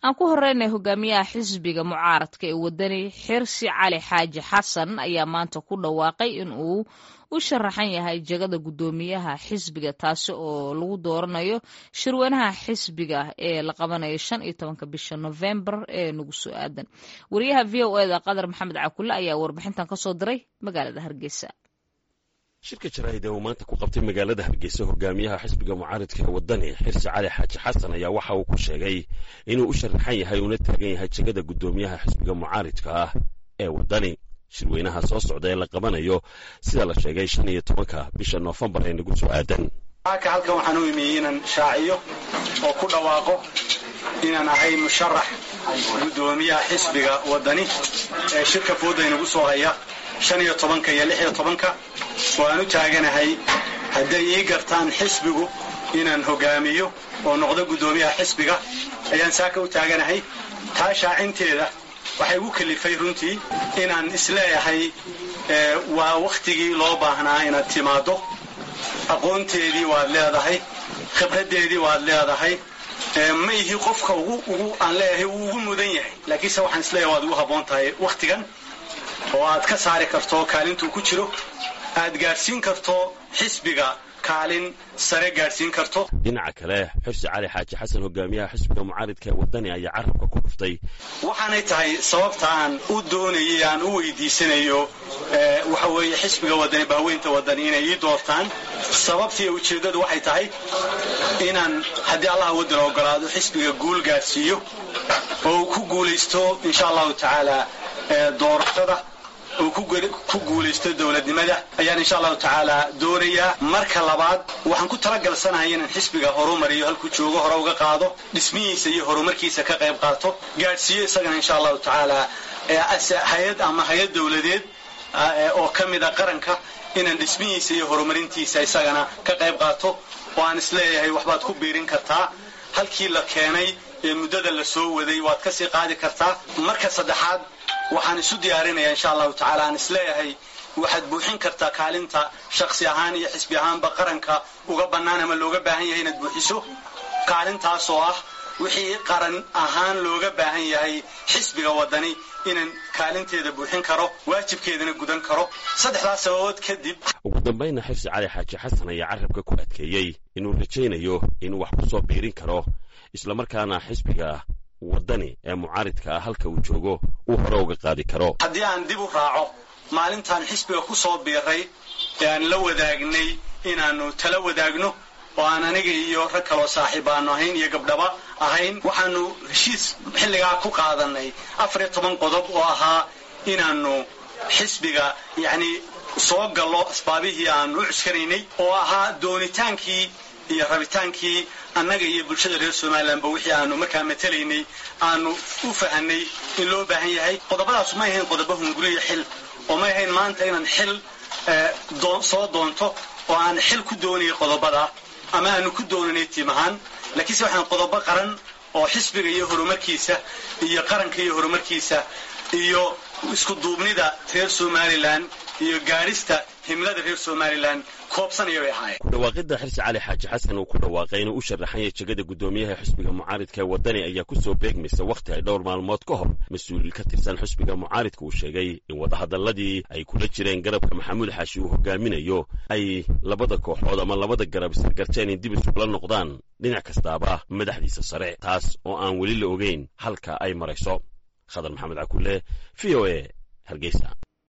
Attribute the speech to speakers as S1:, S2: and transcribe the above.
S1: aan ku horeynay hogaamiyaha xisbiga mucaaradka ee wadani xirsi cali xaaji xasan ayaa maanta ku dhawaaqay in uu u sharaxan yahay jegada guddoomiyaha xisbiga taasi oo lagu dooranayo shirweynaha xisbiga ee la qabanayo shan iyo tobanka bisha novembar ee nagu soo aadan wariyaha v o eda qadar maxamed cakulle ayaa warbixintan kasoo diray magaalada hargeysa
S2: shirka jaraa'id ee uu maanta ku qabtay magaalada hargeysa hogaamiyaha xisbiga mucaaridka ee wadani xirsi cali xaaji xasan ayaa waxa uu ku sheegay inuu u sharaxan yahay uuna taagan yahay jegada guddoomiyaha xisbiga mucaaridka ah ee wadani shirweynaha soo socda ee la qabanayo sida la sheegay shan iyo tobanka bisha noofembar ee nagu soo aadan
S3: halka halkan waxaan u imiyey inaan shaaciyo oo ku dhawaaqo inaan ahay musharax guddoomiyaha xisbiga wadani ee shirka fooda inagu soo haya shan iyo tobanka iyo lix iyo tobanka oo aan u taaganahay hadday ii gartaan xisbigu inaan hogaamiyo oo noqdo guddoomiyaha xisbiga ayaan saaka u taaganahay taa shaacinteeda waxay igu kalifay runtii inaan isleeyahay waa wakhtigii loo baahnaa inaad timaaddo aqoonteedii waad leedahay khibraddeedii waad leedahay ma ihi qofka ugu aan leeyahay wuu ugu mudan yahay laakiinse waxaan isleeyahay waad ugu habboon tahay wakhtigan oo aad ka saari karto kaalintuu ku jiro aad gaadhsiin karto xisbiga kaalin sare gaadhsiin karto
S2: dhinaca kale xirsi cali xaaji xasan hogaamiyaha xisbiga mucaaridka ee wadani ayaa carabka ku dhuftay
S3: waxaanay tahay sababta aan u doonayay aan u weydiisanayo waxa weeye xisbiga wadani baaweynta wadani inay ii doortaan sababtii ujeeddadu waxay tahay inaan haddii allah waddan ogolaado xisbiga guul gaadhsiiyo oo uu ku guulaysto insha allahu tacaala doorashada uu ku guulaysto dowladnimada ayaan insha allahu tacaala doonayaa marka labaad waxaan ku talagalsanahay inaan xisbiga horumariyo halkuu joogo hore uga qaado dhismihiisa iyo horumarkiisa ka qayb qaato gaadhsiiyo isagana insha allahu tacaala hay-ad ama hay-ad dowladeed oo ka mida qaranka inaan dhismihiisa iyo horumarintiisa isagana ka qayb qaato oo aan isleeyahay waxbaad ku biirin kartaa halkii la keenay ee muddada la soo waday waad ka sii qaadi kartaa marka saddexaad waxaan isu diyaarinayaa insha allahu tacaala aan isleeyahay waxaad buuxin kartaa kaalinta shaksi ahaan iyo xisbi ahaanba qaranka uga bannaan ama looga baahan yahay inaad buuxiso kaalintaas oo ah wixii qaran ahaan looga baahan yahay xisbiga wadani inaan kaalinteeda buuxin karo waajibkeedana gudan karo saddexdaas sababood kadib
S2: ugu dambayna xirsi cali xaaji xasan ayaa carabka ku adkeeyey inuu rajaynayo inuu wax ku soo biirin karo islamarkaana xisbiga wadani ee mucaaridka ah halka uu joogo uu hore uga qaadi karo
S3: haddii aan dib u raaco maalintaan xisbiga ku soo biiray ee aan la wadaagnay inaannu tala wadaagno oo aan aniga iyo rag kaloo saaxiib aanu ahayn iyo gabdhaba ahayn waxaannu heshiis xilligaa ku qaadanay afar iyo toban qodob oo ahaa inaannu xisbiga yacnii soo gallo asbaabihii aanu u cuskanaynay oo ahaa doonitaankii iyo rabitaankii annaga iyo bulshada reer somalilanba wixii aanu markaa matelaynay aanu u fahanay in loo baahan yahay qodobadaasu may ahayn qodobo hunguriya xil oo may ahayn maanta inaan xil soo doonto oo aan xil ku doonayay qodobada ama aanu ku doonanay tiim ahaan laakiinse waxaan qodobo qaran oo xisbiga iyo horumarkiisa iyo qaranka iyo horumarkiisa iyo isku duubnida reer somalilan iyo gaadhista himlada reer somalilan koobsanaya bay ahaayeen
S2: ku dhawaaqidda xirsi cali xaaji xasan uu ku dhawaaqay inuu u sharaxan yahay jegada guddoomiyaha xisbiga mucaaridka ee wadani ayaa ku soo beegmaysa wakhti ay dhowr maalmood ka hor mas-uul ka tirsan xisbiga mucaaridka uu sheegay in wadahadalladii ay kula jireen garabka maxamuud xaashi uu hogaaminayo ay labada kooxood ama labada garab isargarteen in dib isugula noqdaan dhinac kastaaba madaxdiisa sare taas oo aan weli la ogeyn halka ay marayso khadar maxamed cakulle v o e hargeysa